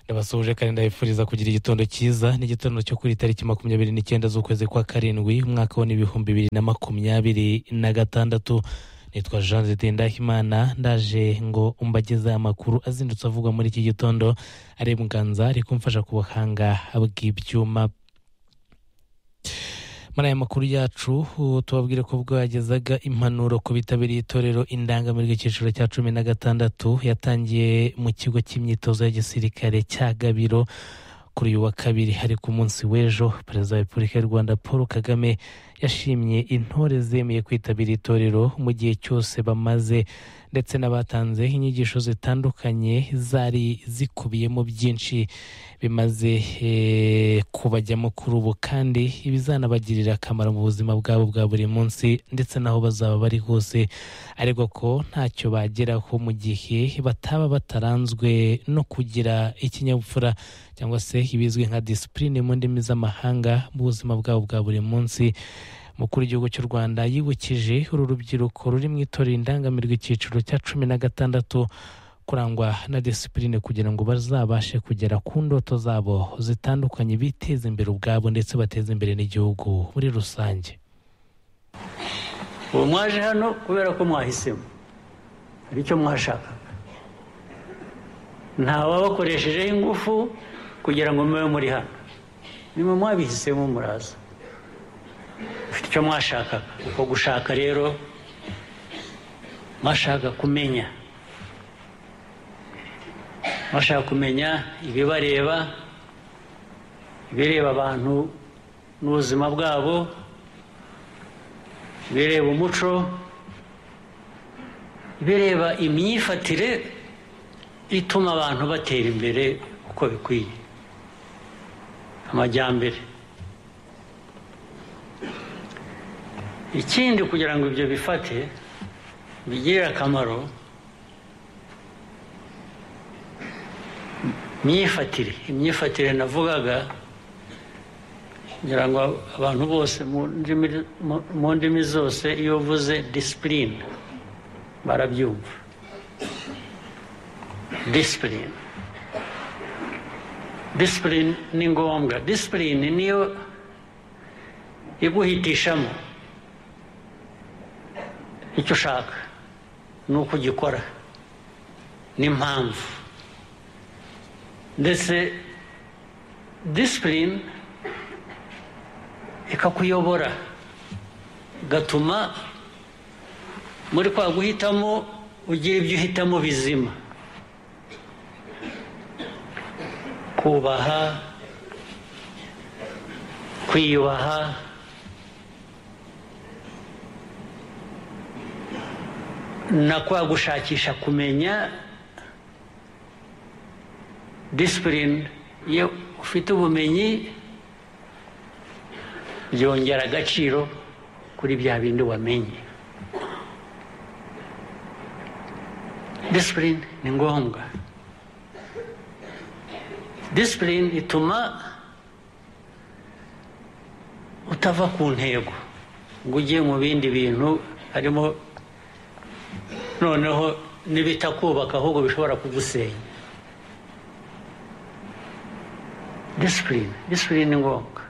yabasuhuje kandi ndabifuriza kugira igitondo cyiza n'igitondo cyo kuri tariki makumyabiri n'icyenda z'ukwezi kwa karindwi umwaka wa n'ibihumbi bibiri na makumyabiri na gatandatu nitwa jean ziteye ndahimana ndaje ngo mbagezeho amakuru azindutse avugwa muri iki gitondo ari mganza ari kumfasha ku buhanga bw'ibyuma muri aya makuru yacu tubabwire ko bwagezaga impanuro ku bitabiriye itorero indangamirwa icyiciro cya cumi na gatandatu yatangiye mu kigo cy'imyitozo ya gisirikare cya gabiro kuri uyu wa kabiri hari ku munsi w'ejo perezida wa repubulika y'u rwanda paul kagame yashimye intore zemeye kwitabira itorero mu gihe cyose bamaze ndetse n'abatanze inyigisho zitandukanye zari zikubiyemo byinshi bimaze kubajyamo kuri ubu kandi ibizanabagirira akamaro mu buzima bwabo bwa buri munsi ndetse n'aho bazaba bari hose ariko ko ntacyo bageraho mu gihe bataba bataranzwe no kugira ikinyabupfura cyangwa se ibizwi nka disipurine mu ndimi z'amahanga mu buzima bwabo bwa buri munsi umukuru w'igihugu cy'u rwanda yibukije uru rubyiruko ruri mu itorero indangamirwa icyiciro cya cumi na gatandatu kurangwa na disipurine kugira ngo bazabashe kugera ku ndoto zabo zitandukanye biteze imbere ubwabo ndetse bateze imbere n'igihugu muri rusange ubu mwaje hano kubera ko mwahisemo hari icyo mwashakaga ntawabakoreshejeho ingufu kugira ngo mube muri hano niba mwabihisemo muraza ufite icyo mwashakaga uko gushaka rero mwashaka kumenya mwashaka kumenya ibibareba ibireba abantu n'ubuzima bwabo ibireba umuco ibireba imyifatire ituma abantu batera imbere uko bikwiye amajyambere ikindi kugira ngo ibyo bifate bigirire akamaro myifatire imyifatire navugaga kugira ngo abantu bose mu ndimi zose iyo uvuze disipurine barabyumva disipurine disipurine ni ngombwa disipurine niyo iguhitishamo icyo ushaka ni uko ugikora n'impamvu ndetse disipurine ikakuyobora igatuma muri kwa guhitamo ugira ibyo uhitamo bizima kubaha kwiyubaha na kwa gushakisha kumenya disipurine iyo ufite ubumenyi byongera agaciro kuri bya bindi wamenye disipurine ni ngombwa disipurine ituma utava ku ntego ngo ujye mu bindi bintu harimo noneho nibitakubaka ahubwo bishobora kugusenya disipurine disipurine ni ngombwa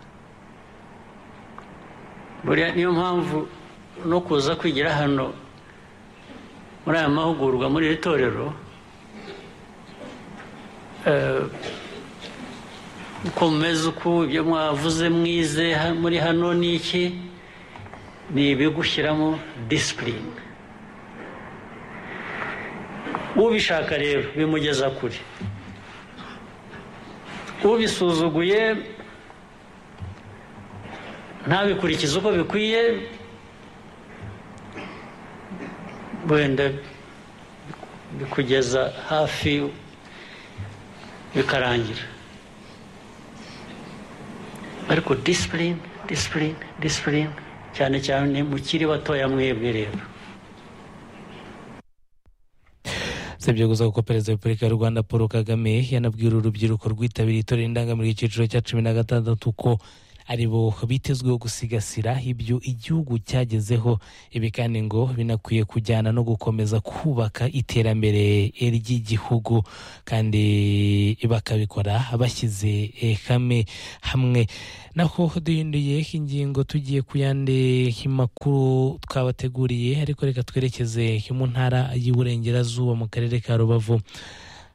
buriya niyo mpamvu no kuza kwigira hano muri aya mahugurwa muri iri torero uko mumeze uku ibyo mwavuze mwize muri hano ni iki ni ibigushyiramo disipurine ubishaka rero bimugeza kure ubisuzuguye ntabikurikize uko bikwiye wenda bikugeza hafi bikarangira ariko disipurine disipurine disipurine cyane cyane mukiri batoya mwebwe rero usibye gusa kuko perezida wa repubulika y'u rwanda paul kagame yanabwira urubyiruko rwitabiriye itorero indangamirwa icyiciro cya cumi na gatandatu ko ari bo bitezweho gusigasira ibyo igihugu cyagezeho ibi kandi ngo binakwiye kujyana no gukomeza kubaka iterambere ry'igihugu kandi bakabikora bashyize eh, hamwe hamwe naho duhinduye ingingo tugiye ku yandi makuru twabateguriye ariko reka twerekeze mu ntara y'uburengerazuba mu karere ka rubavu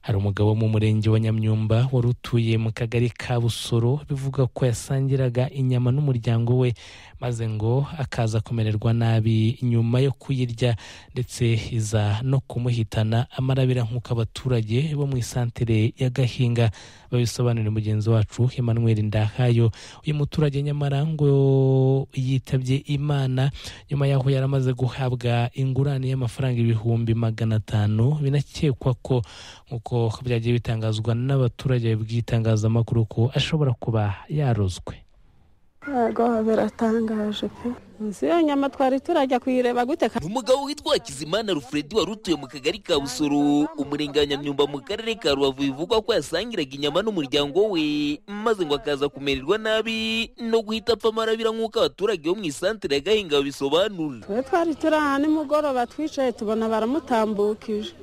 hari umugabo wo mu murenge wa nyamyumba wari utuye mu kagari ka busoro bivuga ko yasangiraga inyama n'umuryango we maze ngo akaza kumererwa nabi nyuma yo kuyirya ndetse iza no kumuhitana amarabira nk'uko abaturage bo mu isantere ya gahinga babisobanurira mugenzi wacu emmanuel ndahayo uyu muturage nyamara ngo yitabye imana nyuma y'aho yari amaze guhabwa ingurane y'amafaranga ibihumbi magana atanu binakekwa ko nk'uko byagiye bitangazwa n'abaturage bw'itangazamakuru ko ashobora kuba yarozwe ntabwo biratangaje pe munsi y'iyo nyama twari turajya kuyireba gute ni umugabo witwa hakizimana rufuredi wari utuye mu kagari ka busoro umurenge wa nyamyumba mu karere ka rubavu bivugwa ko yasangiraga inyama n'umuryango we maze ngo akaza kumererwa nabi no guhita apfa amarabira nk'uko abaturage bo mu isantere ya gahinga babisobanura twe twari turi aha nimugoroba twicaye tubona baramutambukije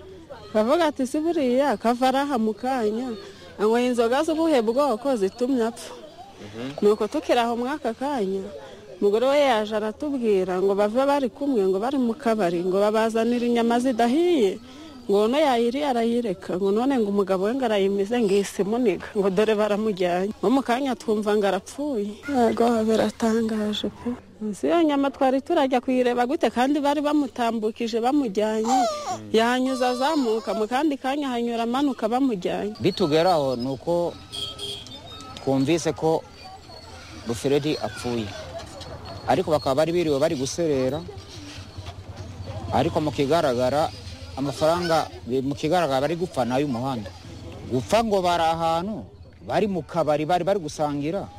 bavuga ati si buriya kava araha mu kanya anyweye inzoga z'ubuhe bwoko zitumye apfa nuko tukiri aho muri aka kanya umugore we yaje aratubwira ngo bave bari kumwe ngo bari mu kabari ngo babazanire inyama zidahiye ngo none yayiriye arayireka ngo none ngo umugabo we ngo arayimize ngo isimuniga ngo dore baramujyanye nko mu kanya twumva ngo arapfuye ntabwo biratangaje pe munsi y'iyo nyama twari turajya kuyireba gute kandi bari bamutambukije bamujyanye yanyuze azamuka mu kandi kanya hanyura amanuka bamujyanye bitugeraho ni uko twumvise ko buferedi apfuye ariko bakaba bari biriwe bari guserera ariko mu kigaragara amafaranga mu kigaragara bari gupfa ni ay'umuhanda gupfa ngo bari ahantu bari mu kabari bari bari gusangira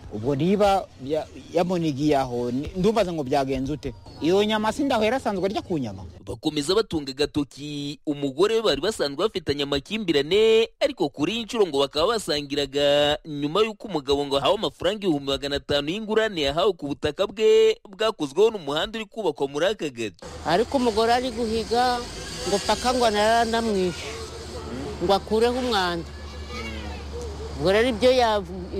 ubwo niba ya- yamunigiye aho ni- ndumvaze ngo byagenze ute iyo nyama sindaho yari asanzwe arya ku nyama bakomeza batunga agatoki umugore we bari basanzwe bafitanye amakimbirane ariko kuri iyi nshuro ngo bakaba basangiraga nyuma y'uko umugabo ngo ahawe amafaranga ibihumbi magana atanu y'ingurane yahawe ku butaka bwe bwakozweho n'umuhanda uri kubakwa muri aka gace ariko umugore ari guhiga ngo paka ngo anarandamwishe ngo akureho umwanda ubwo rero ibyo yav-